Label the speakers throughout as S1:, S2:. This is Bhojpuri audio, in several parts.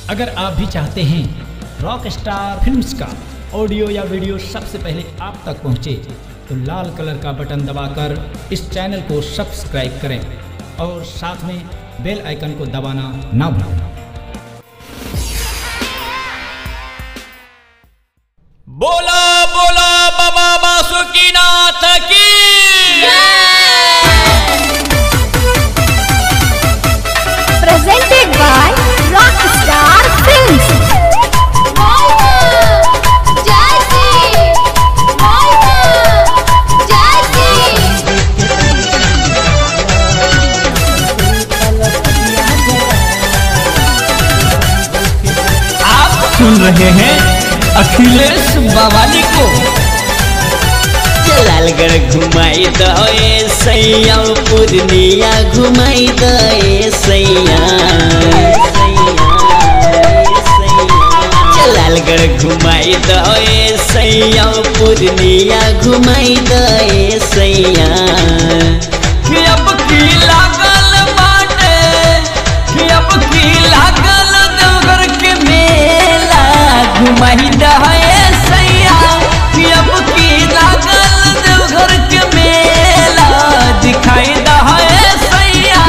S1: अगर आप भी चाहते हैं रॉक स्टार फिल्म्स का ऑडियो या वीडियो सबसे पहले आप तक पहुंचे तो लाल कलर का बटन दबाकर इस चैनल को सब्सक्राइब करें और साथ में बेल आइकन को दबाना ना भूलें
S2: बोला बोला बाबा बासुकीनाथ की
S3: presented by Rockstar Films.
S2: आप सुन रहे हैं अखिलेश बावाली को
S4: लालगढ़ घुमाई दे सैया पूर्णिया घुमाई दे सैया लालगढ़ घुमाई दे सैया पूर्णिया घुमाई दे सैया
S2: कि अब की लागल बाटे कि अब की लागल देवघर के
S4: मेला घुमाई दे
S2: सैया कि अब की लागल देवघर के मेला दिखाई दे सैया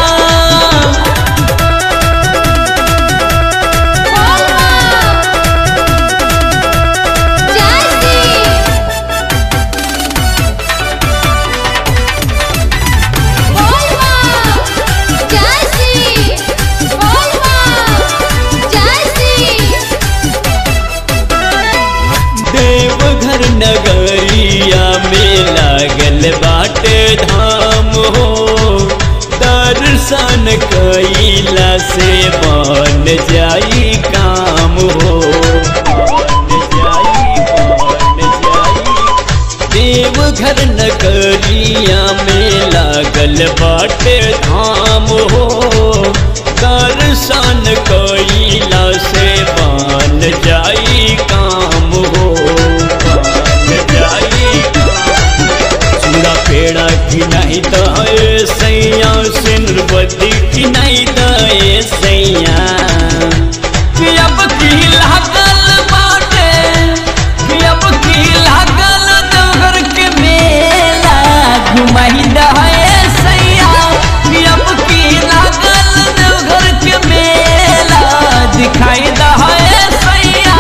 S4: देवघर नगरिया में लागल बाटे धाम हो दर्शन कैला से बन जाई काम हो बन जाई बन जाई देवघर नगरिया में लागल बाटे धाम हो दर्शन कैला से बन जाई काम हो बन जाई चूड़ा पेड़ा की नहीं दे सैया सिंदूरवती की नहीं दे सैया
S2: कि अब की लागल बाटे कि अब की लागल देवघर के
S4: मेला घुमाई
S2: दहे सैया कि अब की लागल देवघर के मेला दिखाई दहे सैया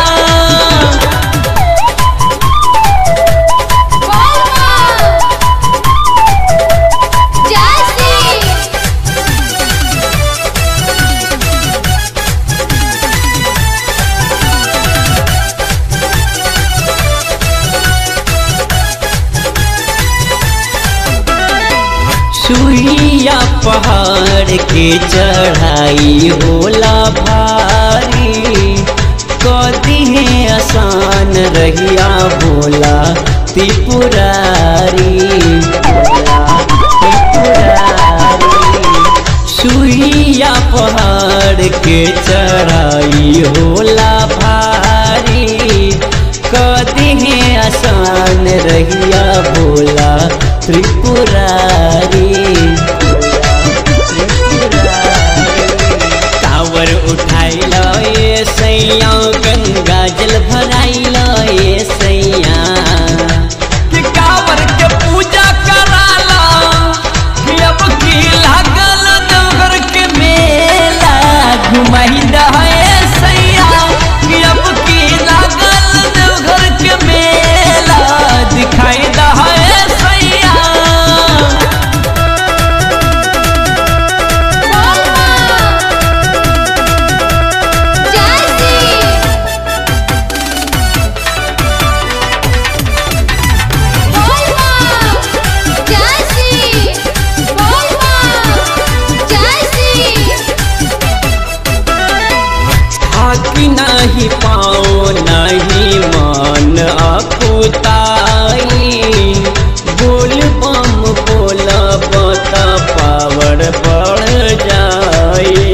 S4: सुइया पहाड़ के चढ़ाई होला भारी कदी है आसान रहिया भोला त्रिपुरारी भोला त्रिपुरारी सुइया पहाड़ के चढ़ाई होला भारी कदी है आसान रहिया भोला त्रिपुरारी कावर उठाई ये सैया गंगा जल भराई ये सैया
S2: कि कांवर के पूजा कराला कि अब की लागल देवघर के
S4: मेला घुमाई
S2: दहे सैया कि अब की लागल देवघर के मेला दिखाई दहे सैया
S4: थाकी नहीं पाओ नहीं मान अकुताई बोल बम बोला बता पावर बढ़ जाए